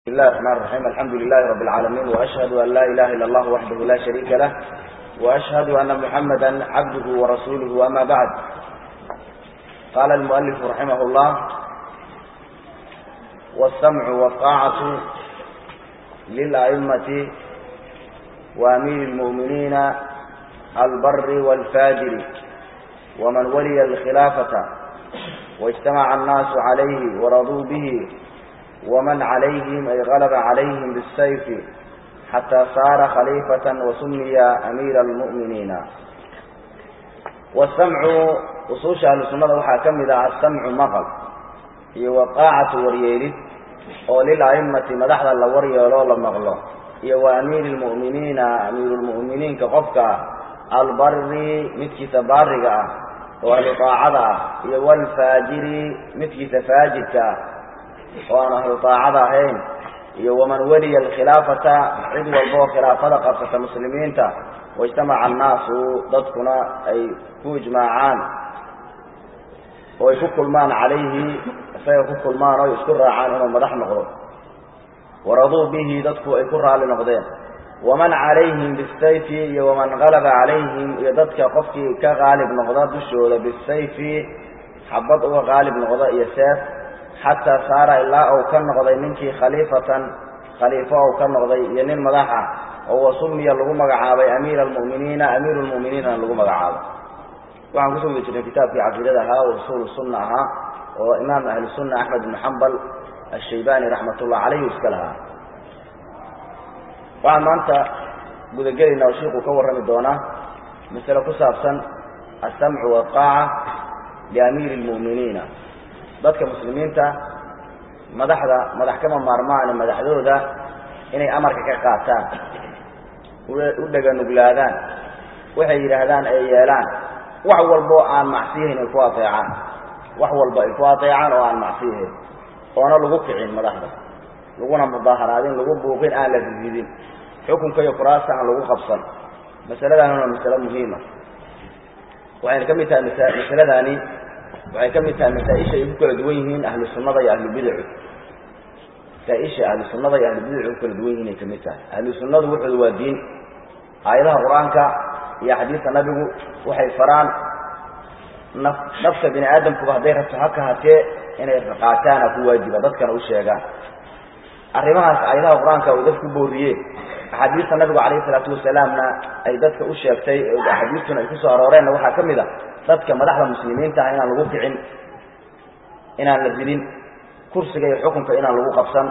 بسم الله الرحمن الرحيم الحمد لله رب العالمين وأشهد أن لا إله إلا الله وحده لا شريك له وأشهد أن محمدا عبده ورسوله أما بعد قال المؤلف رحمه الله والسمع والطاعة للأئمة وأمير المؤمنين البر والفاجر ومن ولي الخلافة واجتمع الناس عليه ورضوا به ومن عليهم أي غلب عليهم بالسيف حتى صار خليفة وسمي أمير المؤمنين والسمع وصوش أهل السنة وحا كمدا السمع مغل هي وقاعة وريالد وللأئمة مدحدا لوريالو لمغلو هي وأمير المؤمنين أمير المؤمنين كقفك البر متك تبارك ولطاعة هي والفاجر متك تفاجرك وأن أهل طاعة هين ومن ولي الخلافة عد والبو خلافة قصة مسلمين واجتمع الناس ضدكنا أي كوجماعان ويفك المان عليه فيفك المان ويشكر عن أنه مدح نقضه ورضوا به ضدكوا أي كرها لنقضين ومن عليهم بالسيف ومن غلب عليهم يضدك قفك كغالب نقضاء دشوه بالسيف حبط غالب نقضاء يساف حتى صار إلا أو كان نقضي منك خليفة خليفة أو كان نقضي ينين مدحة هو سمي اللغو مقعابي أمير المؤمنين أمير المؤمنين اللغو مقعابي وعن كتب يجري كتاب في عقيدتها ورسول السنة وإمام أهل السنة أحمد بن حنبل الشيباني رحمة الله عليه وسكلها وعن ما أنت قد وشيق كور رمي دونا مثل كسابسا السمع والطاعة لأمير المؤمنين dadka muslimiinta madaxda madax kama maarmaan madaxdooda inay amarka ka qaataan u dhaganuglaadaan waxay yidhaahdaan ay yeelaan wax walba oo aan macsiyahayn ay ku ateecaan wax walba ay ku ateecaan oo aan macsiyahayn oona lagu kicin madaxda laguna mudaaharaadin lagu buuqin aan la rididin xukunka iyo kuraasta aan lagu qabsan masaladaani waa masalo muhiima waxayna ka mid tahay masaladaani waxay ka mid tahay masaaisha ay ku kala duwan yihiin ahlu sunnada iyo ahlubidacu masaaisha ahlu sunnada iyo ahlubidacu ku kala duwan yihiin ay ka mid tahay ahlu sunnadu wuxuuda waa diin aayadaha qur-aanka iyo xadiista nabigu waxay faraan naf nafta bini aadamkuba hadday rabto haka hatee inay qaataan a ku waajiba dadkana u sheegaan arrimahaas aayadaha qur-aanka uu dadku booriyeen axaadiista nabigu calayhi salaatu wasalaamna ay dadka u sheegtay axaadiistuna ay kusoo arooreenna waxaa ka mid a dadka madaxda muslimiinta ah inaan lagu kicin inaan la dilin kursiga iyo xukunka inaan lagu qabsan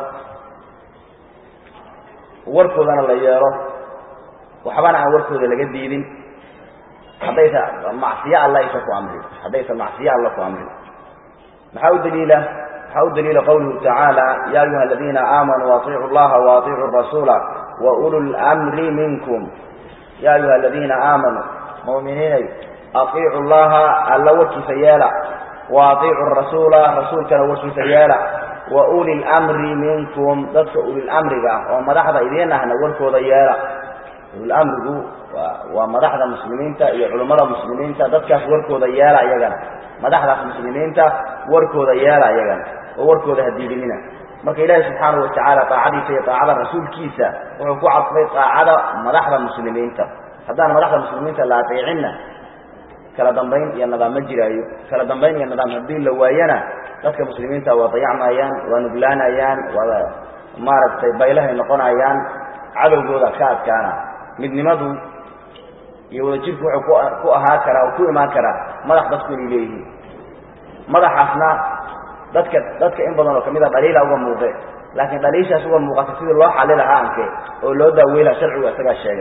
warkoodana la yeelo waxbana aan warkooda laga diidin haddaysa macsiyo alla aysa ku amrin haddaysa macsiyo alla ku amrin maxaa u daliila maxaa u daliila qawluhu tacaala ya ayuha aladiina aamanuu atiicu llaha waatiicu rasuula wa ulu lmri minkum ya ayuha aladiina aamanuu muminiinay aطiicu llaha alla warkiisa yeela wa aطiicu rasuula rasuulkana warkiisa yeela wa uli lmri minkum dadka ulilamriga ah oo madaxda idiin ahna warkooda yeela ulilamrigu waa madaxda muslimiinta iyo culummada muslimiinta dadkaas warkooda yeela iyagana madaxdaas muslimiinta warkooda yeela iyagana oo warkooda hadiidinina marka ilaahi subxaanahu watacaala aacadiisa iyo aacada rasuulkiisa wuxuu ku cadfay aacada madaxda muslimiinta haddaan madaxda muslimiinta la ateecinna kala dambayn iyo nidaam ma jiraayo kala dambayn iyo nidaam haddii la waayana dadka muslimiinta waa dayacmayaan waa nuglaanayaan waa maaragtay baylahay noqonayaan cadowgooda ka adkaana midnimadu iyo wadajirku wuxuu ku ahaa karaa oo ku imaan karaa madax dadku inay leeyihiin madaxaasna dadka dadka in badan oo kamid a dhaliila uga muuqde laakiin dhaliishaas uga muuqata sidii loo xali lahaa anke oo loo daaweylaha sharcigu isagaa sheegay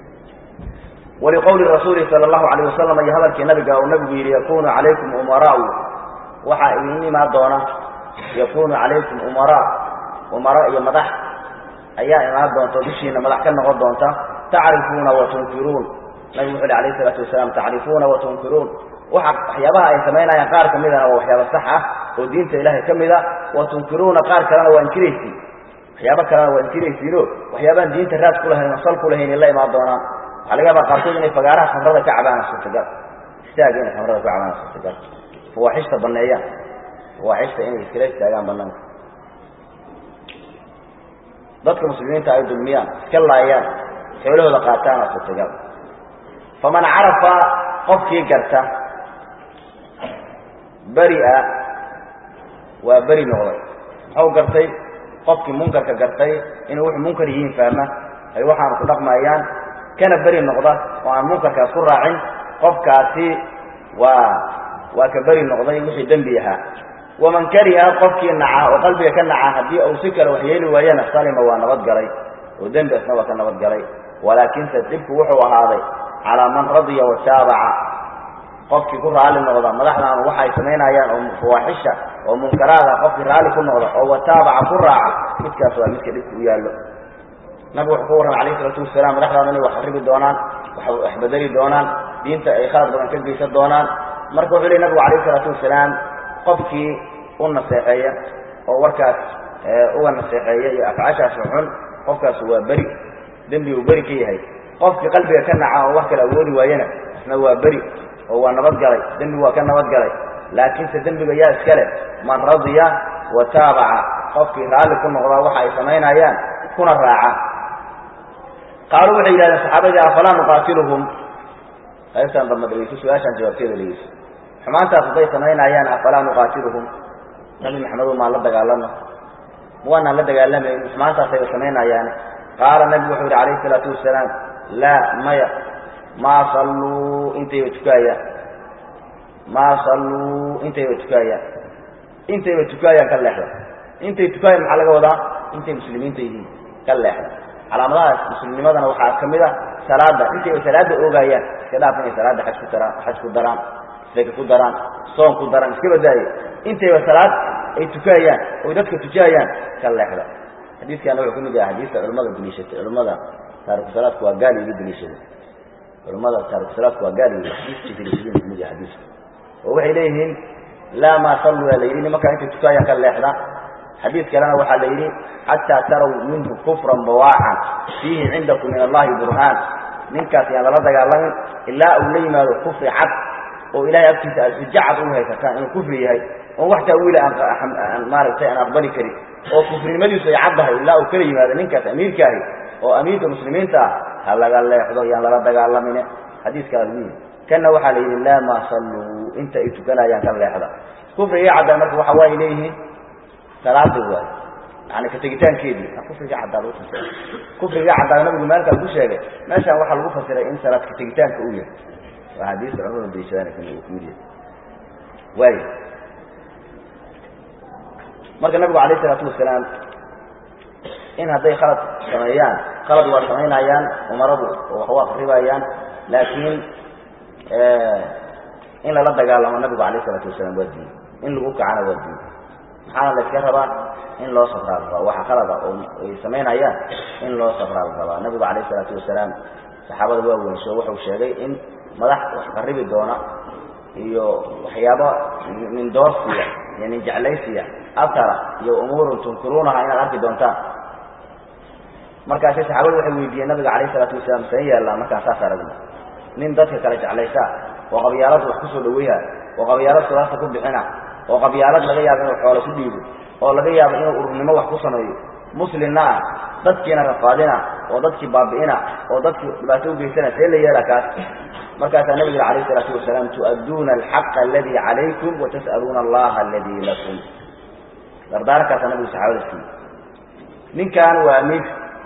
ولqول رasuuل sلى الlaه عليه وsلم iyo hadalkii nabiga uu nabigu yihi yakunu عalaykum umarاء waxaa idin imaan doona yakunu عalaykum umarاء umara iyo madax ayaa imaan doonta dushiina madax ka noqon doonta tacrifuuna watunkiruun nabigu wuxu hi alayه الصلاaةu وaسلام tacrifuuna watunkiruun waxyaabaha ay samaynayaan qaar kamidana waa waxyaaba sax ah oo diinta ilahay ka mida watunkiruuna qaar kalena waa inkiraysiin waxyaaba kalena waa inkiraysiino waxyaabaan diinta raad kulahayn o sal kulahayn la imaan doonaan waxaa laga yaabaa qaarkood inay fagaaraha khamrada ka cabaana suurtagal istaaga inay khamrada ka cabaana suurtagal fawaaxishta baneeyaan fawaaxishta inay iskala istaagaan banaanka dadka muslimiinta ay dulmiyaan iska laayaan xoolahooda qaataan aa suurtagal faman carafa qofkii garta beri-a waa beri noqday muxuu gartay qofkii munkarka gartay inay wuxuu munkar yihiin fahma ay waxaanu ku dhaqmayaan kana beri noqda oo aan munkarkaas ku raacin qofkaasi waa waa ka beri noqday wixii dembi ahaa waman kariha qofkii naca oo qalbiga ka naca haddii uu si kale wax yeeli waayana salima waa nabadgalay oo dembi asna waa ka nabadgalay walaakinse dhibku wuxuu ahaaday calaa man radiya wataabaca qofkii ku raali noqda madaxdaanu waxa ay samaynayaan oo fawaaxisha oo munkaraada qofkii raalli ku noqda oo wataabaca ku raaca midkaas waa midka dhibku u yaallo nabigu wuxuu ka warramay alayh isalaatu wasalaam madaxdaanu inay wax xaribi doonaan wax bedeli doonaan diinta ay khalad badan ka geysan doonaan marka wuxuu lehy nabigu alayh isalaatu wasalaam qofkii u naseexeeya oo warkaas uga naseexeeya iyo afcaashaas xun qofkaas waa beri dembi uu beri ka yahay qofkii qalbiga ka naca oo wax kale awoodi waayana isna waa beri oo waa nabadgalay dembi waa ka nabadgalay laakiinse dembiga yaa iska leh man radiya wa taabaca qofkii raalli ku noqdaa waxa ay samaynayaan kuna raaca qaaluu waxay yidhahdeen saxaabadii afalaa nuqaatiluhum qaybtaan damba dhegeyso su-aashaan jawaabteeda dhegeyso xumaantaas hadday samaynayaan afalaa nuqaatiluhum nabi maxamedow maan la dagaalano waanaan la dagaalamayn xumaantaasay samaynayaane qaala nabigu wuxuu yidhi calayhi isalaatu wasalaam laa maya maa salluu intayba tukaayaan maa salluu intayba tukaayaan intayba tukaayaan ka leexda intay tukaayaan maxaa laga wadaa intay muslimiinta yihiin ka leexda calaamadahaas muslimnimadana waxaa ka mid a salaada intayba salaada oogayaan iska dhaaf inay salaada xaj ku daraan xaj ku daraan seka ku daraan soon ku daraan iska badaaye intayba salaad ay tukaayaan oy dadka tujaayaan ka leexda xadiiskaana wuxuu ka mid yahay xadiista culimmada daliishatay culimmada taarikusalaadku waa gaal iga daliishaday culimmada taarikusalaadku waa gaal iga xadiiskii daliishadeen ka mid yahay xadiisku oo waxay leeyihiin laa maa salluu yaa la yidhi nimankaa intay tukaayaan ka leexda xadiis kalena waxaa la yidhi xataa taraw minhu kufran bawaacan fiihi cindakum min allahi burhaan ninkaas yaan lala dagaalamin ilaa uu la yimaado kufri cad oo ilahay agtiisa aad xujo cad u haysataan inuu kufri yahay oon wax taawiila aan maaragtay aan aqbali karin oo kufrinimadiisu ay caddahay ilaa uu kala yimaado ninkaas amiirkaahi oo amiirka muslimiinta ah ha laga leexdo yaan lala dagaalamine xadiiskaa lagu yidhi kanna waxaa la yidhi laa maa salluu inta ay tukanayaan ka leexda kufriga caddaa marka waxa waay leeyihiin salaada waay yani ka tegitaankeedii kufriga caddaa lagu fasiray kufriga caddaa nabigu maalkaa ku sheegay meeshaan waxaa lagu fasiray in salaad ka tegitaanka u yahay waa xadiista culamada daliishadaan ku mid yahay waay marka nabigu alayh isalaatu wasalaam in hadday khalad sameeyaan khalad waa samaynayaan umaradu oo wax u akribayaan laakiin in lala dagaalamo nabigu alayh isalaatu wasalaam waa diin in lagu kacana waa diin maxaana la iska rabaa in loo safraa la rabaa waxa khalada oo ay samaynayaan in loo safraa la rabaa nabigu alayh isalaatu wasalaam saxaabada waa weynsho wuxuu sheegay in madax wax qaribi doona iyo waxyaabo nin doorsiya iyo nin jeclaysiya atara iyo umuurun tunkiruunaha inaad arki doontaan markaasi saxaabadu waxay weydiiyeen nabiga calayh isalaatu wasalaam seen yaallaa markaan saas aragno nin dadka kale jeclaysaa oo qabyaalada wax kusoo dhaweyha oo qabyaalad sulaasta ku bixina oo qabyaalad laga yaabo inuu xoolo ku dhiibo oo laga yaabo inuu ururnimo wax ku sameeyo muslimna ah dadkiina rafaadina oo dadkii baabi'ina oo dadkii dhibaato ugeysana see la yeela kaas markaasaa nabiga alayh isalaatu wasalaam tu'adduuna alxaqa aladii calaykum watas'aluuna allaha aladii lakum dardaarankaasa nabigu saxaabada siiye ninkan waa amiir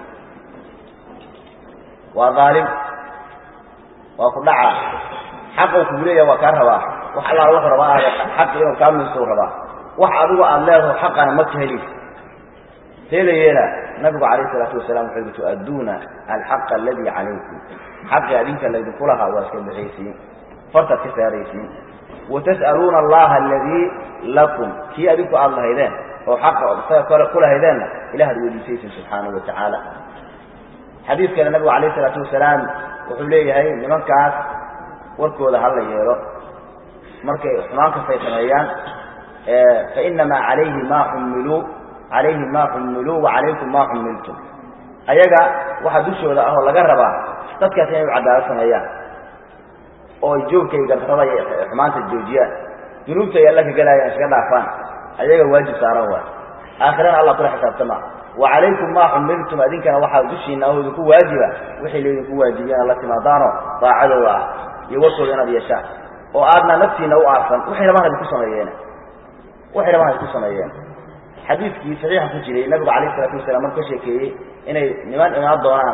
waa daalim waa ku dhaca xaquu kugu leeyaha waa kaa rabaa wax allaala wuxuu rabaa aad xaqi inuu kaa miistuu rabaa wax adigu aada leedaho xaqana ma ka helis see la yeela nabigu calayh isalaatu wasalaam wuxuu yihi tu'adduuna alxaqa aladii calaykum xaqii adinka laydinku lahaa waa iska bixaysiin fartaad ka saaraysiin watas'aluuna allaha aladii lakum kii adinku aada lahaydeen oo xaqa isaga kole kulahaydeenna ilahaad weydiisaysin subxaanahu watacaala xadiis kale nabigu calayh isalaatu wasalaam wuxuu leeyahay nimankaas warkooda ha la yeelo markay xumaan kastay sameeyaan fainamaa calayhi maa xumiluu calayhi maa xumiluu wa calaykum maa xumiltum ayaga waxaa dushooda ah oo laga rabaa dadkaas inay u cadaalad sameeyaan oo joogkay gardarada iyo xumaanta joojiyaan dunuubta ay alla ka gelaayaan iska dhaafaan ayaga waajib saaran waay aakhirana allah kula xisaabtama wa calaykum maa xumiltum adinkana waxaa dushiina oo idinku waajiba wixii laydinku waajibiyana la timaadaano daacadooda ah iyo warkooda inaad yeeshaan oo aadna naftiina u aarsan waxay rabaan idinku sameeyeen waxay rabaan idinku sameeyeen xadiidkii saxiixa ku jiray nabigu calayh isalaatu wasalaam marku ka sheekeeyey inay niman imaan doonaan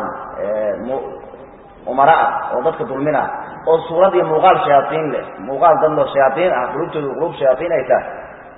umara ah oo dadka dulmina oo suurad iyo muuqaal shayaaiin leh muuqaal dadlo shayaaiin ah qulubtoodu qulub shayaaiin ay tahay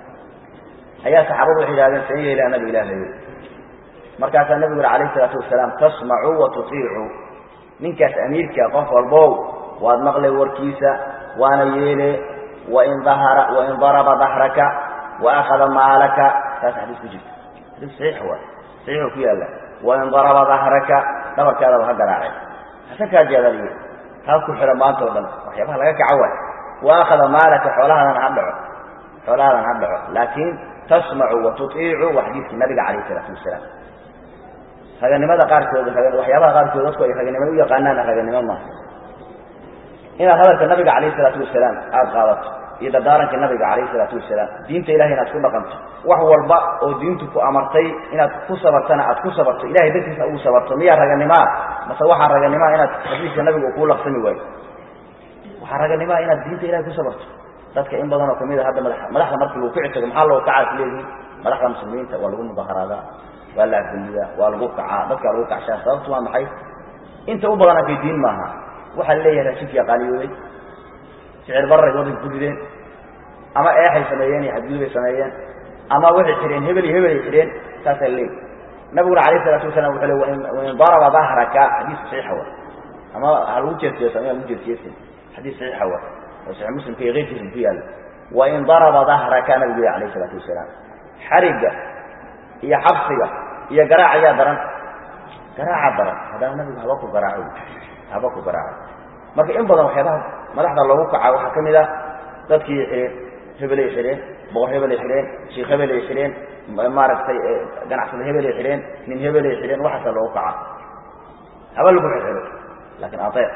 ayaa saxaabadu waxay yidhahdeen san yeelaa nabi ilaahayo markaasaa nabigu yuri alayh isalaatu wasalaam tasmacuu wa tutiicuu ninkaas amiirka qof walbow waad maqlay warkiisa waana yeele wain dahara wain daraba dahraka wa akhada maalaka saas xadiis ku jirta xadiis saxiix waay saxiixuu ku yaalla wain daraba dahraka dhabarkaadaba ha garaacay hase kaa jeedaliyo taa ku xidha maanta o dhan waxyaabaha laga kaco waay wa akhada maalaka xoolahadana ha dhaco xoolahadan ha dhaco laakiin tasmacu wa tutiicu waa xadiidkii nabiga calayh isalaatu wasalaam raganimada qaarkood waxyaabaha qaarkood dadku ay raganimo u yaqaanaana raganimo maaha inaad hadalka nabiga calayh isalaatu wasalaam aada qaadato iyo dardaaranka nabiga calayh isalaatu wasalaam diinta ilahay inaad ku dhaqanto wax walba oo diintu ku amartay inaad ku sabartana aad ku sabarto ilahay dartiisa ugu sabarto miyaa raganimaa mase waxaa raganimaa inaad xadiiska nabiga uu kuu laqsami waayo waxaa raganimaa inaad diinta ilahay ku sabarto dadka in badanoo kamid a hadda mada madaxda markii lagu kici tago maxaa loogu kacaa is leedihin madaxda muslimiinta waa lagu mudaharaadaa waa la afgeliyaa waa lagu kacaa dadkaa lagu kacshaa sababtu waa maxay inta u badan arkay diin maaha waxaa la leeyahay raashinkiia qaaliyooday sicir bararay waddanka ku rideen ama eexay sameeyeen iyo xadgudubay sameeyeen ama waxay xidheen hebel iyo hebelay xidheen saasaa leey nabiguna alayh isalaatu wasalam wuxuu le wain daraba dahraka xadiis saxiixa wa ama ha lagu jeesjeeso ama lagu jeesjeesin xadiis saxiixa wa oo saxiix muslimka iyo keyrkiisa ku yaalla wain daraba dahraka nabigu yhi alayh isalaatu wasalaam xarigga iyo xabsiga iyo garaac ayaa daran garaaca daran haddana nabigu haba ku garaaco haba ku garaaco marka in badan waxyaabaha madaxda loogu kaca waxaa ka mid ah dadkii xidheen hebelay xidheen boqor hebelay xidheen sheikh hebelay xidheen maaragtay ganacsada hebelay xidheen nin hebelay xidheen waxaasa loogu kaca haba lagu xidxido laakiin aeec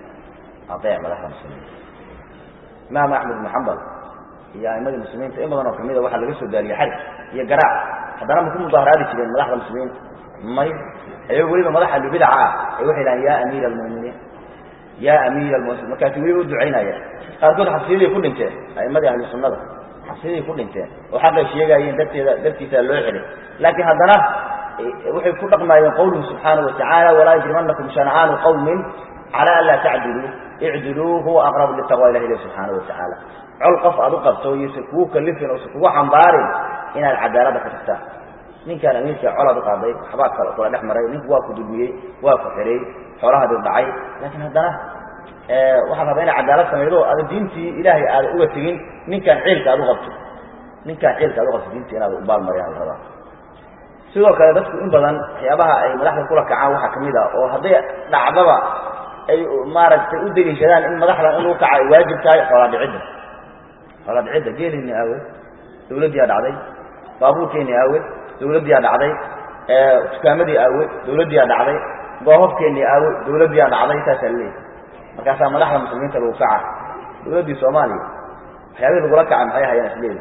aeec madaxda muslimiinta imaam axmed ibnu xambal iyo aimadii muslimiinta in badan oo kamida waxaa laga soo daariye xarig iyo garaac haddana ma ku mudaharaadi jireen madaxda muslimiinta may ayagoo weliba madaxa bidaca ah ay waxay dhahaan ya amiira almu'miniin ya amiira almu'miniin markaasi weliba u ducaynaya qaarkood xabsiyaday ku dhinteen aimadii ahlu sunnada xabsiyaday ku dhinteen oo xaqay sheegaayeen darteeda dartiisa loo xelay laakiin haddana waxay ku dhaqmaayeen qawluhu subxaanahu watacaala walaa yajrimanakum shancaanu qawmin cala an laa tacdiluu icdiluu huwa aqrabu litaqwa ilah ilah subxaanahu watacaala col qof aad u qabto yose kugu kalifin ose kugu xambaarin inaad cadaaladda ka tagtaan ninkaan amiirka colaad u qaaday waxbaa kal kula dhex maray ninku waa ku dulmiyey waa ku xidhay xoolahaadi dhacay laakiin haddana waxaad rabaa inaad cadaalad samaydo aada diintii ilaahay aada uga tegin ninkaan ciilka aad u qabto ninkaan ciilka aad u qabto diinta inaad ubaalmariyaan la rabaa sidoo kale dadku in badan waxyaabaha ay madaxda kula kacaan waxaa kamid ah oo hadday dhacdaba ay maaragtay u deliishadaan in madaxdan in lagu kaca ay waajib tahay xoolaadhicidda xoolaadhicidda geelini aawe dawladdiiaa dhacday baabuurkeeni aawe dawladdiiaa dhacday dukaamadii aawe dawladdiiaa dhacday goohobkeeni aawe dawladdiiaa dhacday saasaa laleeyahy markaasaa madaxda muslimiinta lagu kaca dawladdii soomaaliya waxyaabihii lagula kaca maxay hayaan isleeyihi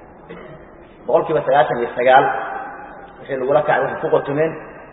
boqol kiiba sagaashan iyo sagaal wixii lagula kacay waxay ku qotomeen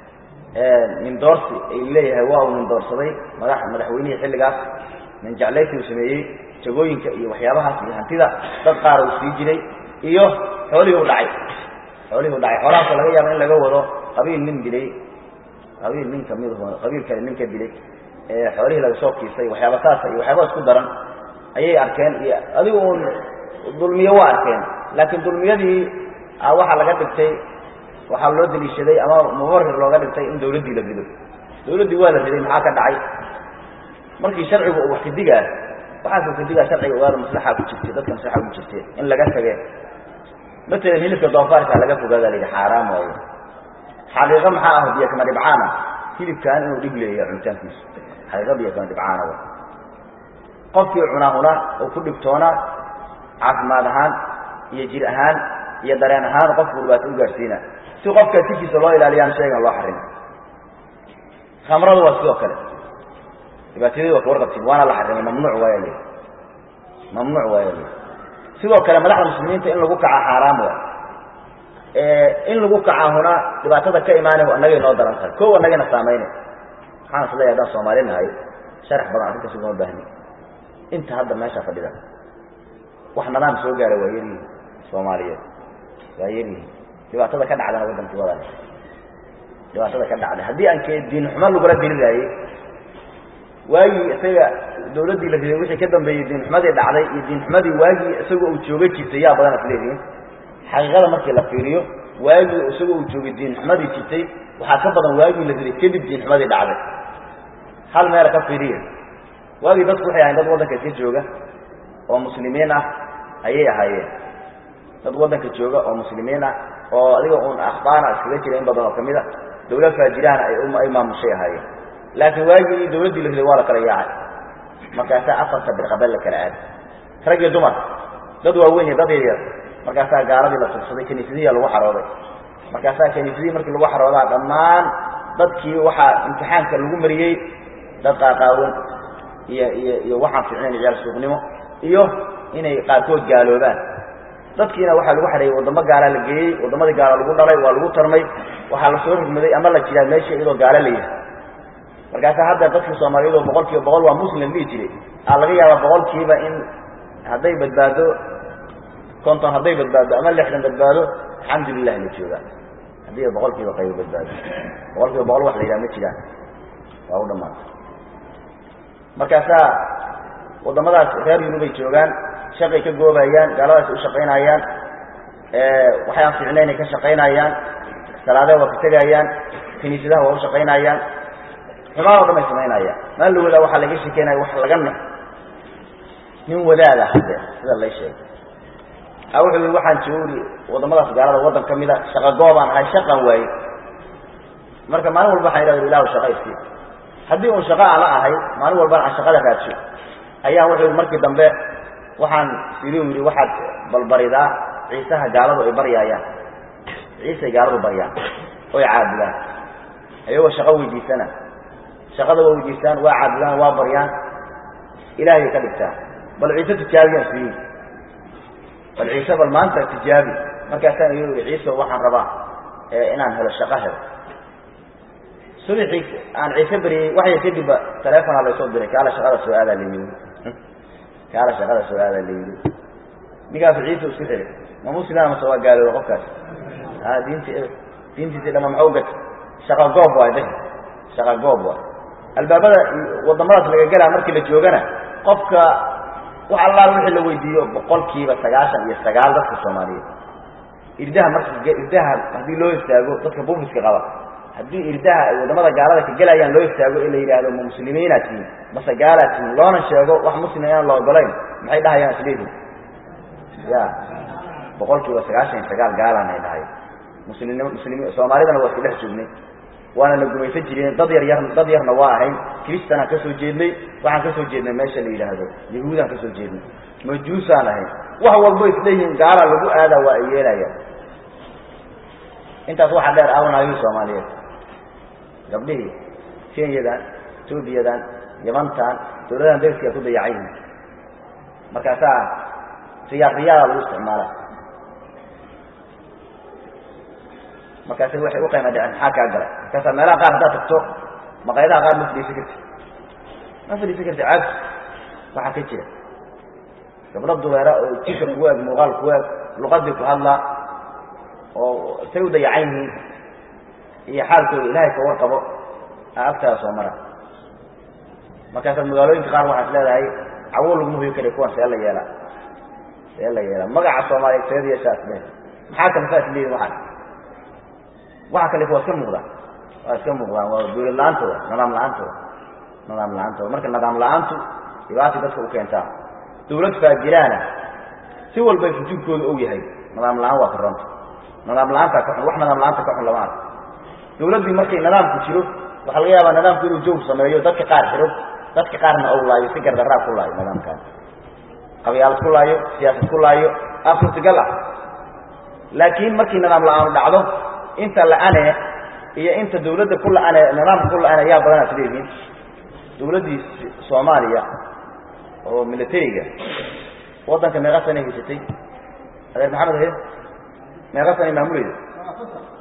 nin doorsi ay leeyahay waa uu nin doorsaday madax madaxweynihii xilligaas nin jeclaysi uu sameeyey jagooyinka iyo waxyaabahaas iyo hantida dad qaar uu sii jiray iyo xoolihii u dhacay xoolihii u dhacay xoolahaasoo laga yaaba in laga wado qabiil nin dilay qabiil nin kamid qabiil kale nin ka dilay xoolihii laga soo kiisay waxyaaba saasa iyo waxyaaba isku daran ayay arkeen iyo adigu uun dulmiyo waa arkeen laakiin dulmiyadii waxaa laga dhigtay waxaa loo deliishaday ama mubarir looga dhigtay in dawladdii la rido dawladdii waa la riday maxaa ka dhacay markii sharcigu uu wax kadigaa waxaasuu kadigaa sharciga ogaada maslaxa ku jirtay dadka maslaxa ku jirtay in laga tage matalan hilibka doofaarka laga fogaada la yidhi xaaraam waayo xaqiiqo maxaa ah biyo kama dhibcaana hilibkan inuu dhib leeyahay cunitaankiisu xaqiiqo biyo kama dhibcaana wa qofkii cunaahuna oo ku dhibtoona caafimaad ahaan iyo jir ahaan iyo dareen ahaan qofku dhibaato u gaadhsiina si qofka jirkiisa loo ilaaliyaan sheegan loo xarima khamradu waa sidoo kale dhibaatadii waa ka warqabtiin waana la xarimay mamnuuc waaya li mamnuuc waaya li sidoo kale madaxda muslimiinta in lagu kaca xaaraam waay in lagu kacaahuna dhibaatada ka imaanay annagay noo daran tahay ko annagayna saameynay waxaan is leeyahay haddaan soomaali nahay sharax badan arrintaas ugama baahni inta hadda meesha fadhida wax nadaam soo gaara waa yaryihin soomaaliyeed waa yaryihin dhibaatada ka dhacdana waddankii wadan dhibaatada ka dhacday haddii aan ke diin xumo lagula diriraayey waagii isaga dawladdii la riday wixii ka dambeeyey diinxumadii dhacday iyo diinxumadii waagii isaga uu jooga jirtay yaa badan isleedihiin xaqiiqada markii la fiiriyo waagii isaga uu joogay diinxumadii jirtay waxaa ka badan waagii la riday kadib diinxumadii dhacday hal meela ka fiiriya waagii dadku waxay ahayn dad waddanka iska jooga oo muslimiin ah ayay ahaayeen dad waddanka jooga oo muslimiin ah oo adiga uun akhbaana iskaga jira in badan oo kamid a dawlad faajirahana ay maamushay ahaayeen laakiin waagii dawladdii la riday waa la kala yaacay markaasaa afarta birqabel la kala aaday rag iyo dumar dad waaweyn iyo dad yaryar markaasaa gaaladii la tugsaday kaniisadihiya lagu xarooday markaasaa kaniisadihii markii lagu xaroodaa dhammaan dadkii waxaa imtixaanka lagu mariyey dad qaaqaawan iyo iyo iyo waxaan fiicnayn ciyaal suuqnimo iyo inay qaarkood gaaloobaan dadkiina waxaa lagu xareeyey waddamo gaalaa la geeyey waddamadii gaala lagu dhalay waa lagu tarmay waxaa lasoo rugmaday ama la jiraa meesha iyadoo gaalo la yahay markaasaa hadda dadkii soomaaliyeed oo boqol kiiba boqol waa muslim dhihi jiray aa laga yaabaa boqolkiiba in hadday badbaado konton hadday badbaado ama lixdan badbaado alxamdulilah la joogaa haddii boqol kiiba qaybo badbaado boqol kiiba boqol wax la yidhaha ma jiraan waa u dhamaantay markaasaa waddamadaas reer yurubay joogaan shaqay ka goobayaan gaaladaas u shaqaynayaan waxay aan fiicnaynay ka shaqaynayaan salaadaha waa ka tegayaan kiniisadaha waa u shaqaynayaan xumaan o dhan ay samaynayaan maalin la wadaa waxaa laga shekeynaya wax laga na nin wadaada hadde sida lay sheegay a wuxuu yii waxaan joogi waddamadaas gaalada waddan ka mida shaqa goobaan ahay shaqan waaye marka maalin walba waxaan idhahda ilahu shaqa isii haddii uun shaqa aan la ahay maalin walbana aan shaqada raadsho ayaan wuxuu yii markii dambe waxaan siri u yidhi waxaad balbaridaa ciisaha gaaladu ay baryaayaan ciisay gaaladu baryaan oy caabudaan ayagoo shaqo weydiisana shaqada waa weydiistaan waa caabudaan waa baryaan ilaahay ka dhigtaan bal ciise tijaabiyaan siyi bal ciise bal maanta tijaabi markaasaan iyu ihi ciise waxaan rabaa inaan helo shaqo helo subixii aan ciise baryey waxya kadibba taleefonaa laysoo diray kaala shaqada soo aadaa layidi kaala shaqada soo aadaa layidi ninkaasu ciise isku xiri ma muslima mase waa gaalooba qofkaas a diinti diintiisi dhama maxau gata shaqa goob waay da shaqa goob waay albaabada waddamadaas laga gelaa markii la joogana qofka wax allaal wixii la weydiiyo boqolkiiba sagaashan iyo sagaal dadka soomaaliyeed irdaha marka irdaha haddii loo istaago dadka bufiska qaba haddii irdaha ay waddamada gaalada ka gelayaan loo istaago in la yidhaahdo ma muslimiinaad tihiin mase gaalaad tihiin loona sheego wax muslim inaan la ogolayn maxay dhahayaan isleedihin ya boqolkiiba sagaashan iyo sagaal gaalaan ay dhahay muslimnimo muslimi soomaalidana waa iska dhex joognay waana la gumaysan jirin dad yar yar dad yarna waa ahayn kristanaan ka soo jeednay waxaan ka soo jeednay meesha la yidhaahdo yahuudaan ka soo jeednay majuusaan ahayn wax walbo isleeyihiin gaala lagu aadaa waa ay yeelayaan intaas waxaa dheer aawanaayuu soomaaliyeed gabdhihii kenyadan etoobiyadan yamantan dawladahan dariska ku dayacan yihiin markaasaa riyaad riyaada lagu isticmaala markaasi waxay uqayma dhaceen maxaa kaa galay markaasaa meelaha qaar haddaad tagto maqayadaha qaar ma fadhiisan karti ma fadhiisan karti caabsi waxaa ka jira gabdho dubeera oo jika kugu eg muuqaal kugu eg luqadii ku hadlaa oo say u dayacan yihiin iyo xaalkooda ilaahay ka warqabo a agtaada soo mara markaasaad magaalooyinka qaar waxaad leedahay cawo laguma hoyi kara kuwan see la yeelaa see la yeelaa magaca soomaaliyeed seed yeeshaas le maxaa kale saas leeyihin waxaan waxa kale waa iska muuqdaan waa iska muuqdaan waa dawlad la-aantooda nidaam la-aantooda nidaam la-aantooda marka nidaam la-aantu dhibaatay dadka u keentaa dawlad faajiraana si walbay fujuurkooda og yahay nidaam la-aan waa ka ronta nidaam la-aantaa ka xun wax nidaam la-aanta ka xun lama arko dawladdii markay nidaamku jiro waxaa laga yaabaa nidaamku inuu jawr sameeyo dadka qaar xiro dadka qaarna ou laayo si gardaraa ku laayo nidaamkan qabyaalad ku laayo siyaasad ku laayo aa suurtagal ah laakiin markii nidaam la-aanu dhacdo inta la-ane iyo inta dawladda ku la-ane nidaamka ku la-ane yaa badanaa isleeyihiin dawladdii soomaaliya oo militariga waddanka meeqa sanay haysatay adeer maxamed he meeqa sanay maamuleyda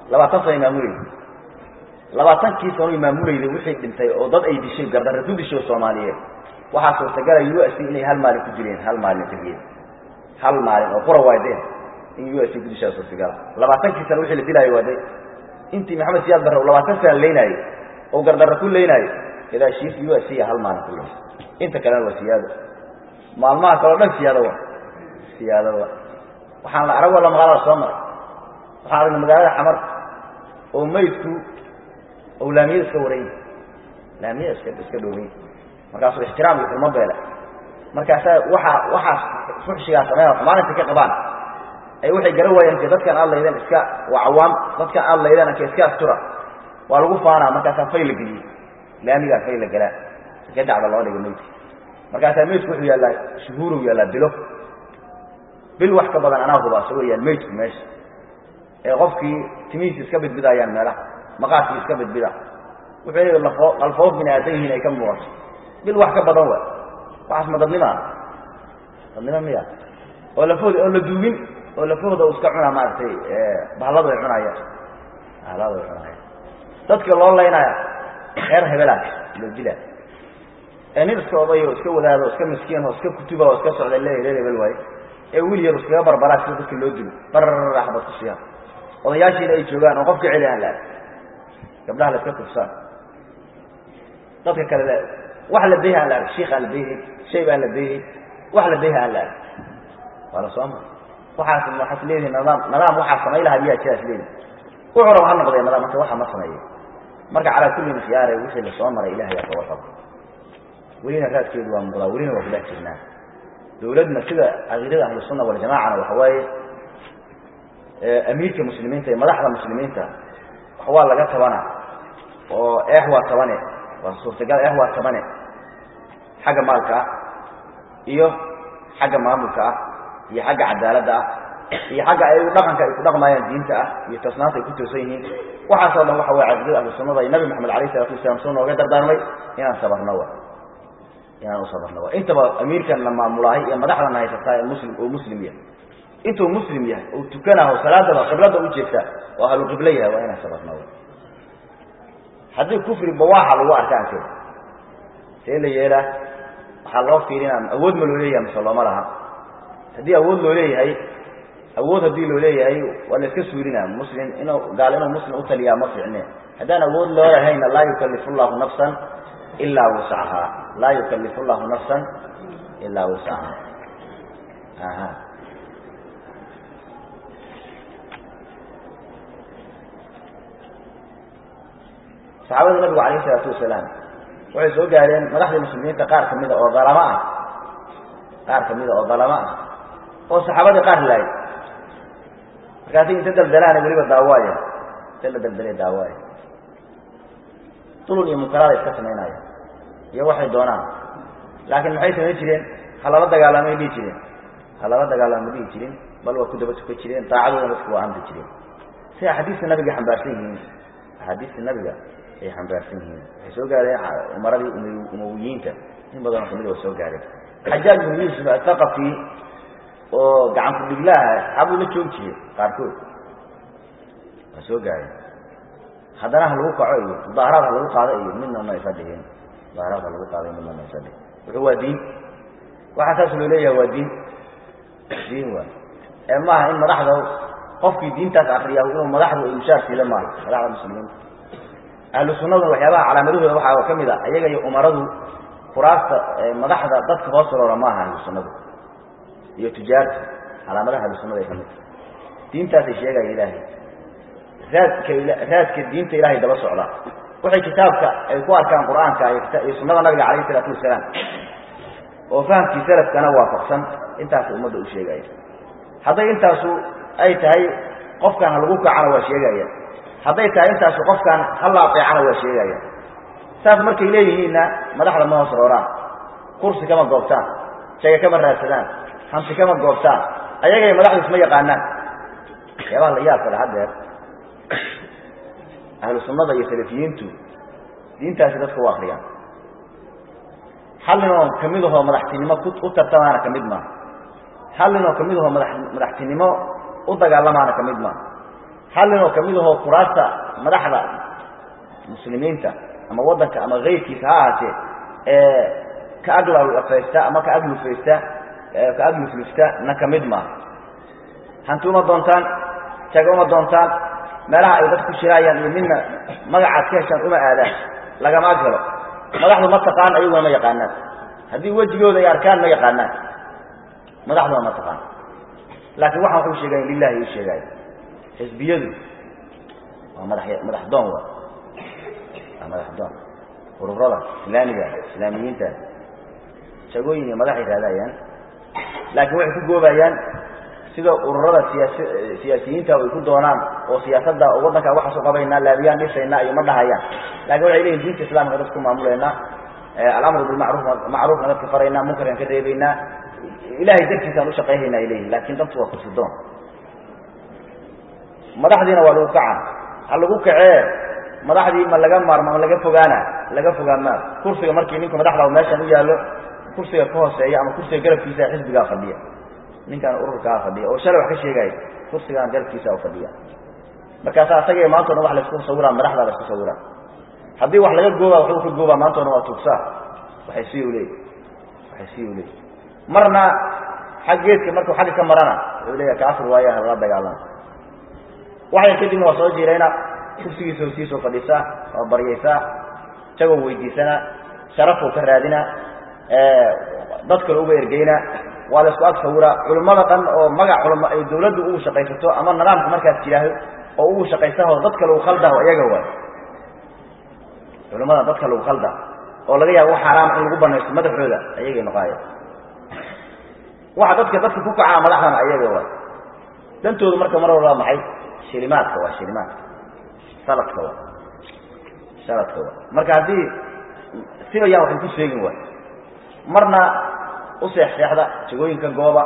labaatan sano maamulayda labaatankii sano maamulayda wixii dhintay oo dad ay dishay gardarre ku dishay soomaaliyeed waxaa suurtagala u s inay hal maalin ku dileen hal maalin keligeed hal maalin oo qura waadeen in u s ku dishaa suurtagala labaatankii sano wixii la dilaayo waade intii maxamed siyaad barre labaatan sana leynaayo oo gardarre ku leynaayo gadaashiis u s hal maalin ku ley inta kalena waa siyaado maalmaha kaleo dhan siyaado wa siyaado wa waxaan la arag walla magaalada soo maray waxaan aragnay magaalada xamar oo maydku oo laamiyada iska waran laamiyada iska iska dhowey markaasuu ixtiraam iyo xurmo beele markaasaa waxa waxaas fuxshigaa sameeya xumaanintay ka qabaan ay waxay garan waayeen ke dadkan aad laydeen iska waa cawaam dadkan aad laydeen anka iska astura waa lagu faanaa markaasaa fay la geliyey laamigaa fay la galaa ka dacda loo dhiga maydka markaasaa maydku wuxuu yaallaa shuhuurow yaallaa bilo bil wax ka badan anaa huba isagoo yaal maydku meesha ee qofkii timihiisi iska bidbidaayaan meelaha maqaadkii iska bidbida wuxuu leeya lafoo qalfoof bini aadan yihiin ay ka muuqato bil wax ka badan wa waxaas ma dadnimaa dadnimo miya oo lafooda oo la duugin oo lafahooda u iska cunaa maaragtay bahaladu ay cunaayaan bahaladu ay cunaayaan dadka loo laynaya reer hebelaa loo dilaa ee nin iska oday oo iska wadaado o iska miskiin oo iska kutuba oo iska socda le reer hebel waaye ee wiil yar iskaga barbaraa sida dadka loo dilo barra xabad ku siiyaan odayaashiina ay joogaan oo qofka celi aan la arg gabdhaha la iska kufsaan dadka kale la wax la dayha aan la arg shiik aan la dayhay shayb aan la dayhay wax la dayha aan la arg waa la soo mara waxaas waxaas leedihi nidaam nidaam waxaa samay lahaa miyaa jiraas leedihi wuxuu raba ha noqdee nidaam marka waxa ma sameeyo marka calaa kullin khiyaare wixii lasoo maray ilahay aa kaga qabo welina raadkeedu waa muuqdaa welina waa kula jirnaa dawladna sida caqiidada ahlusunna waljamacana waxa waaye amiirka muslimiinta iyo madaxda muslimiinta wax waa laga tabana oo eex waa tabane waa suurtagal eex waa tabane xagga maalka ah iyo xagga maamulka ah iyo xagga cadaaladda ah iyo xagga ay dhaqanka ay ku dhaqmayaan diinta ah iyo toosnaanta ay ku toosan yihiin waxaasoo dhan waxa waye caqiidada ahlusunnada iyo nabi maxamed alayh isalatu wasalaam suu nooga dardaarmay inaan sabarno wa inaan u sabarno wa intaba amiirkan la maamulaahay iyo madaxdana haysataa ee muslim oo muslim yahay intuu muslim yahay oo tukanaho salaadaba qiblada u jeegta oo ahlu qiblo yahay waa inaan sabarno wa haddii kufri bawaaxa lagu arka ankeeda see la yeelaa waxaa loo fiirinaa awood ma loo leeyahay mise looma laha haddii awood loo leeyahay awood haddii loo leeyahay waa la iska suurinaa muslim inuu gaal inuu muslim utaliyaa ma fiicne haddaan awood loo lahayna laa yukalifu llahu nafsan ilaa wuscahaa laa yukalifu llahu nafsan ilaa wuscahaa aha saxaabada nabigu alayh isalaatu wasalaam waxay soo gaareen madaxdii muslimiinta qaar kamida oo dalamo ah qaar kamida oo dalamo ah oo saxaabadii qaar laayay markaasi inta daldalaana weliba daawaaya inta la daldalay daawaaya dulun iyo munkaraada iska samaynaya iyo waxay doonaan laakiin maxay samayn jireen halala dagaalamay dhihi jireen halala dagaalama dhihi jirin bal waa ku daba tukan jireen daacadoodana dadka waa amri jireen si axaadiista nabiga xambaarsan yihiin axaadiista nabiga ay xambaarsan yihiin waxay soo gaareen umaradii umawiyiinta in badanoo kamid waa soo gaareen xajaaj binu yuusuf athaqafi oo gacan ku dhiglaaha saxaabadu la joogi jireen qaarkood waa soo gaareen haddana ha lagu kaco iyo mudaaharaad ha lagu qaado iyo midna ma aysa dhigin mudaaharaad ha lagu qaado iyo midna ma aysa dhigin wuxuu waa diin waxaa saas loo leeyahay waa diin diin waay ee maaha in madaxda qofkii diintaas akriya inuu madaxdu ay mushaar siida maaha madaxda muslimiinta ahlu sunnaduna waxyaabaha calaamadahooda waxaa ka mid a ayaga iyo umaradu kuraasta madaxda dadka hoos roora maaha ahlu sunnadu iyo tujaarta calaamadaha ahlu sunnada ay ka mid diintaasay sheegaya ilaahay raadka raadka diinta ilahay daba socda waxay kitaabka ay ku arkaan qur-aanka iyo sunnada nabiga calayh isalaatu wasalaam oo fahamkii salafkana waafaqsan intaasay ummadda u sheegaya hadday intaasu ay tahay qofkan ha lagu kacana waa sheegaya hadday tahay intaasu qofkan hala ateecana waa sheegaya saas markay leeyihiinna madaxda ma hoos rooraan kursi kama goobtaan jaga kama raadsadaan hanti kama goobtaan ayagay madaxdu isma yaqaanaan waxyaabaha la yaab kale haddeer ahlu sunnada iyo salafiyiintu diintaasi dadka u akriyaan hal ninoo kamid ahoo madaxtinimo u tartamaana kamid maaha hal ninoo kamid ahoo mada madaxtinimo u dagaalamaana kamid maaha hal nin oo kamid ahoo kuraasta madaxda muslimiinta ama waddanka ama keyrkiisa ha ahaatee ee ka aglafaysta ama ka aglufaysta ka agluflufta na kamid maaha hanti uma doontaan jaga uma doontaan meelaha ay dad ku shiraayaan iyo midna magacaad ka heshaan uma aadaan lagama agalo madaxdu ma taqaan ayaguna ma yaqaanaan haddii wejigooda ay arkaan ma yaqaanaan madaxduna ma taqaan laakiin waxaan waxuu sheegayn lilahi u sheegaayo xisbiyadu waa madax madax doon wa waa madax doon ururada islaamiga islaamiyiinta jagooyin iyo madaxay raadayaan laakiin waxay ku goobayaan sida ururada siyaas siyaasiyiinta ay ku doonaan oo siyaasadda waddanka waxaas u qabaynaa laabiyaan dhisaynaa iyo ma dhahayaan lakin waxay leeyihin diinta islamka dadka ku maamulaynaa alamru bilmacruuf macruufna dadka faraynaa munkarkan ka reebaynaa ilahay dartiisaan ushaqayhayna ay leeyihin lakin dantu waa kursi doon madaxdiina waa lagu kaca ha lagu kacee madaxdii ma laga maarma ma laga fogaana laga fogaan maa kursiga markii ninku madaxda meeshan u yaallo kursiga ka hooseeya ama kursiga garabkiisa xisbigaa fadhiya ninkaan ururkaa fadhiya oo shalay wax ka sheegaayo kursigaan garabkiisa fadhiya markaasa asaga maanta o dhan wax laisku sawiraa madaxdaa la isku sawiraa haddii wax laga gooba waxuu ka goobaa maanta o dhan waa tuugsaa waxay si u leey waxay si u leey marna xag geedka markuu xagga ka marana wuxuu leeyahay kaafir waaya halala dagaalama waxay kadibna waa soo jiirayna kursigiisa hosiisoo fadhiisaa waa baryaysaa isagoo weydiisana sharafuu ka raadina dad kale uga ergeyna waa la isku ag sawiraa culimmada dhan oo magac culama ay dawladdu ugu shaqaysato ama nidaamka markaas jiraaho oo ugu shaqaysaho dadka lagu khaldaho iyaga waay culimmada dadka lagu khalda oo laga yaabo wax xaaraama in lagu banaysto madaxooda ayagay noqaaya waxa dadka dadka ku kacaa madaxdana ayaga waay dantoodu marka mar walba maxay shilimaadka waa shilimaadka saladka waa saladka waa marka haddii siba yaan waxay ku sheegin waay marna u seexseexda jagooyinka gooba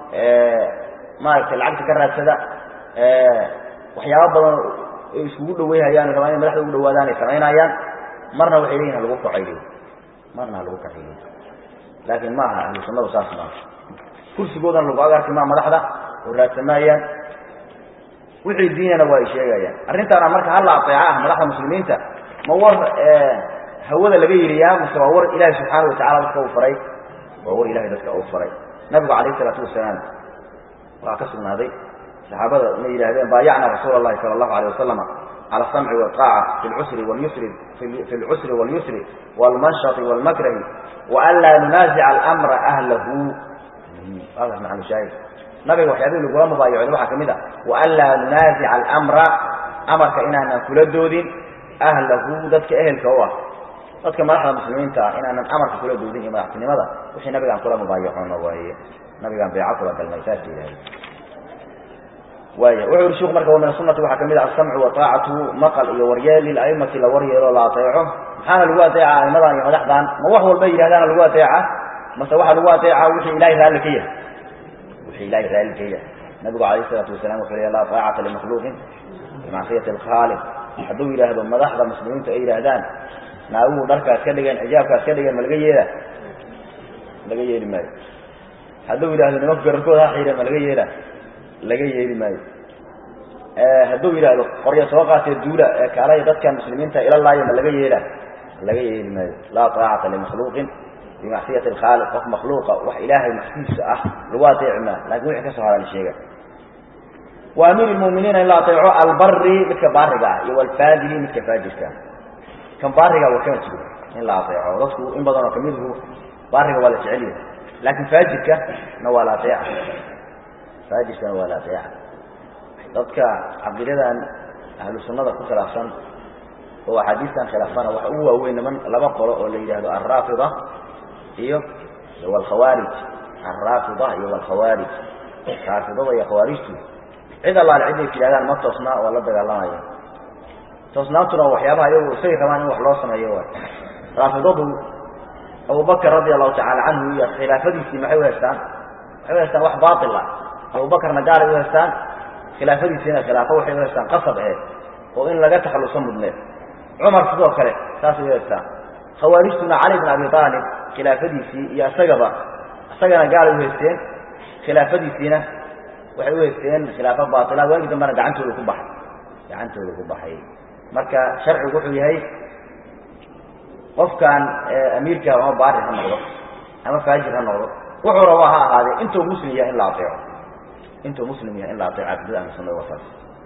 maaragtay lacagta ka raadsada waxyaaba badan ay iskugu dhaweyhayaan rabaan inay madaxda ugu dhawaadaan ay samaynayaan marna waxay leeyihin halagu kacay leeyi marna halagu kacay leeyi laakiin ma aha ahlu sunnadu saas maaha kursigoodana lagu ag arki maa madaxda oo raadsamaayaan wixii diinana waa ay sheegayaan arrintaana marka hala ateeca ah madaxda muslimiinta ma war hawada laga yiriyaa mase waa war ilaahi subxaana watacala dadka uu faray waa war ilahay dadka uu faray nabigu calayh isalaatu wasalaam waxaa ka sugnaaday saxaabada inay yidhahdeen baayacna rasuula allahi sala allahu alayh wasalama cala asamci walطaaca fi lcusri walyusri fi lcusri walyusri waalmanshati waalmakrahi waan laa nunaasica alamra ahlahu hada macnu shaahid nabiga waxyaabihi lagula mubaayacooday waxaa kamid ah waan laa nunaasica alamra amarka inaanan kula doodin ahlahu dadka ehelka u ah dadka madaxda muslimiinta ah inaanan amarka kula doodin iyo madaxtinimada wixii nabigaan kula mubaayacoono waaye nabigaan beeco kula galnay saas yidhahda waaya wuxuu yihi shuk marka wa min asunati waxaa kamid ah asamcu wataacatu maqal iyo waryeel lilaimati la waryeelo la ateeco maxaana lagu ateeca aimadan iyo madaxdan ma wax walba yidhahdaana lagu ateeca mase waxaa lagu ateeca wixii ilahay raalli ka yahay wixii ilahay raalli ka yahay nabigu calayh isalaatu wasalam wuxuu leey laa taacata limakhluuqin bimacsiyati alkhaaliq hadduu yidhaahdo madaxda muslimiintu ay yidhaahdaan naaguhu dharkaas ka dhigeen xijaabkaas ka dhigeen ma laga yeela laga yeeli maayo hadduu yidhahdo nimanku gararkooda ha xiireen ma laga yeela laga yeeli maayo hadduu yidhaahdo qorya soo qaatee duula ee kaalaya dadkan muslimiinta ila laayo ma laga yeela laga yeeli maayo laa taacata limakhluuqin bimacsiyati alkhaaliq qof makhluuqa wax ilaahay maxsiisa ah lagu ateeci maa lakin wixii ka soo hara la sheega wa amiir lmuminiina in la ateeco albari midka baariga ah iyo walfaadili midka faajirka ah kan baariga waa kama jiro in la ateeco dadku in badan oo kamidhu baariga waa la jecel yahay laakin faajirka na waa la ateeca faajirkana waa la ateeca dadka caqiidadan ahlu sunnada ku khilaafsan oo axaadiistan khilaafsana waxa ugu waaweyn niman laba qolo oo la yidhahdo alraafida iyo walkhawaarij alraafida iyo walkhawaarij raafidada iyo khawaarijtu cid allaale ciday tidhahdaan ma toosnaa waa la dagaalamaya toosnaantuna waxyaabaha iyagu isay rabaan in wax loo sameeyo waay raafidadu abubakr radi allahu tacala canhu iyo khilaafadiisii maxay u haystaan waxay u haystaan wax baail ah abubakarna gaalay u haystaan khilaafadiisiina khilaafo waxay u haystaan qasab eh oo in laga takhalluso mudneed cumar sidoo kale saasay u haystaan khawaarijtuna cali bn abi aalib khilaafadiisii iyo isagaba isagana gaalay u haysteen khilaafadiisiina waxay u haysteen khilaafo baila waagii dambena gacantooda ku baxay gacantooda ku baxay marka sharcigu wuxuu yahay qofkan amiirka ama baari ha noqdo ama faajir ha noqdo wuxuu rabaa ha ahaadee intuu muslim yahay in la aeeco intuu muslim yahay in la aeeco cabdida ahlu sunada wasaas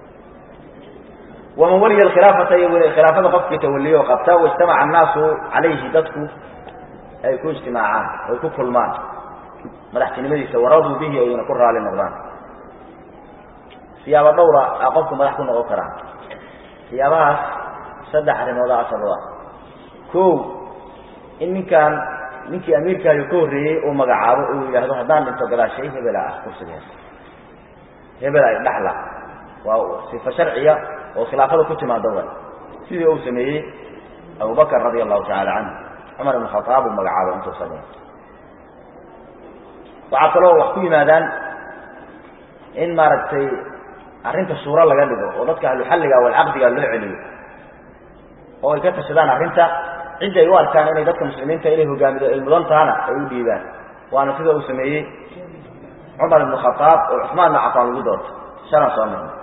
waman waliya khilaafata iyo khilaafada qofkii tawaliyo o qabta waijtamaca annaasu calayhi dadku ay ku ijtimaacaan ay ku kulmaan madaxtinimadiisa waraduu bihi ayna ku raali noqdaan siyaabo dhowra a qofku madax ku noqon karaa siyaabahaas saddex arrimooda asal u ah ko in ninkaan ninkii amiirkaayo ka horreeyey uu magacaabo uu yidhaahdo haddaan dhinto gadaashay hebela ah kursigees hebel ay dhaxla waa sifa sharciya oo khilaafada ku timaado wa sidii uu sameeyey abubakr radia allahu tacaala canhu cumar ibn khaaab uu magacaabo intuu sameey waxaa kaloo wax ku yimaadaan in maaragtay arrinta suuro laga dhigo oo dadka ahluxalliga walcaqdiga loo celiyo oo ay ka tashadaan arrinta ciddi ay u arkaan inay dadka muslimiinta inay hogaamido ay mudan tahana ay u dhiibaan waana sida uu sameeyey cumar ibn khaaab oo cusmaan ibn cafaan lagu doorto shalan soo marnay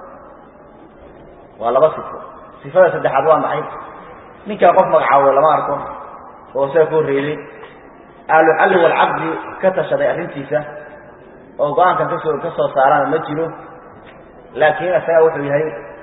waa laba sifo sifada saddexaad waa maxay ninkaa qof magacaabo lama arko oo isaga ka horreeyey ahluxalli walcaqdi ka tashaday arrintiisa oo go-aankan kasoo ka soo saarana ma jiro laakiin isaga wuxuu yahay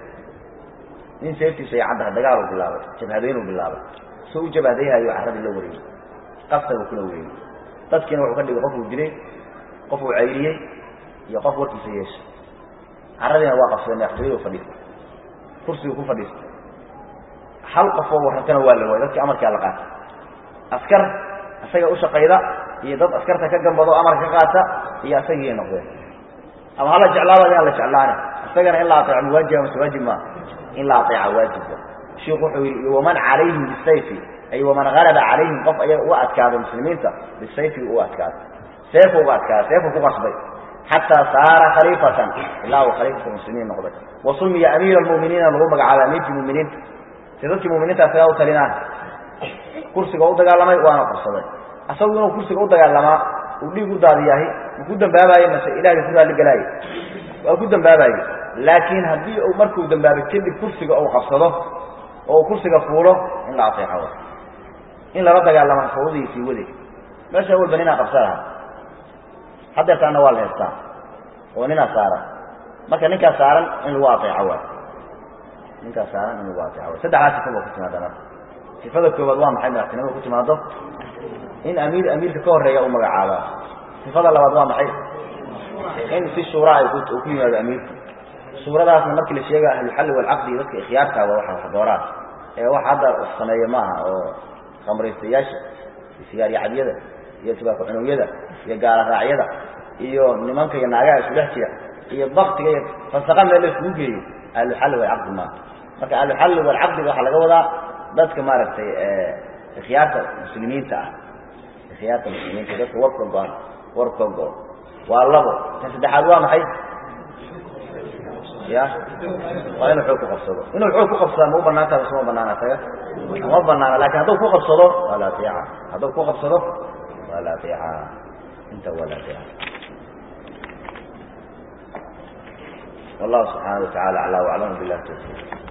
nin seeftiisa iyo caddaha dagaal uu bilaabay jabhadeyn uu bilaabay soo u jabhadayhayo carradii la wareegey qaftagu kula wareegey dadkiina wuxuu ka dhigay qof uu dilay qof uu cayriyey iyo qof warkiisa yeeshay carradiina waa qabsaday madaxtooyadu fadhiistay kursiguu ku fadhiistay hal qof oo warrantana waa la waayay dadkii amarkaa la qaatay askar isaga u shaqayda iyo dad askarta ka gambado amarka ka qaata iyo asagii ay noqdeen ama hala jeclaaba inaan la jeclaane isagana in la aeeco mawaajib mase waajib maa in la aeeca waajibka shiku wuxuu yidhi waman calayhim bisayfi ay waman galaba calayhim qof ayaga uga adkaado muslimiinta bisayfi u adkaado seefu uga adkaado seefu ku qasbay xataa saara khaliifatan ilaa uu khaliifata muslimiin noqday wa sumiya amiira almu'miniina lagu magacaabay amiirkii muminiinta si dadkii muminiinta isagaa u talinaan kursiga u dagaalamay waana qabsaday asagu inuu kursiga u dagaalamaa uu dhiig u daadiyaahi ma ku dambaabaye mase ilahay ku raalligelaaye waa ku dambaabaye laakiin haddii uu markuu dambaabay kadib kursiga uu qabsado oo uu kursiga fuulo in la ateexo in lala dagaalama fawdihiisii wade meesha walba ninaa qabsa lahaa hadeertaana waa la heestaa oo ninaa saaran marka ninkaa saaran in lagu ateeco waay ninkaa saaran in lagu ateeco waay saddexdaa sifa ba ku timaada marka sifada koobaad waa maxay madaxtinimada ku timaado in amiir amiirka ka horeeya uu magacaabaa sifada labaad waa maxay in si shuura ay ku ku yimaado amiirka suuradaasna markii la sheega ahluxalli walcaqdi iyo dadka ikhyaartaaba waxa wax dooraan ee wax hadda wax sameeya maaha oo khamraystayaasha iyo sigaaryacadyada iyo tubaako cunuwyada iyo gaala raacyada iyo nimanka iyo naagaha isu dhex jira iyo baktiga iyo fasaqa meel la isugu geeyo ahluxalli walcaqdi maaha marka ahluxalli walcaqdiga waxaa laga wadaa dadka maaragtay ikhyaarta muslimiinta ah ikhyaarta muslimiinta dadka warka go-an warka go waa labo tan saddexaad waa maxay ya waa inuu xoog ku qabsado inuu xoog ku qabsadaa ma u banaan taha masuma banaana isaga ma banaana lakin hadduu ku qabsado waa la ateeca hadduu ku qabsado waa la ateeca inta waa la ateeca wallahu subxaana wa tacala aclaa waclam bilah tawfiq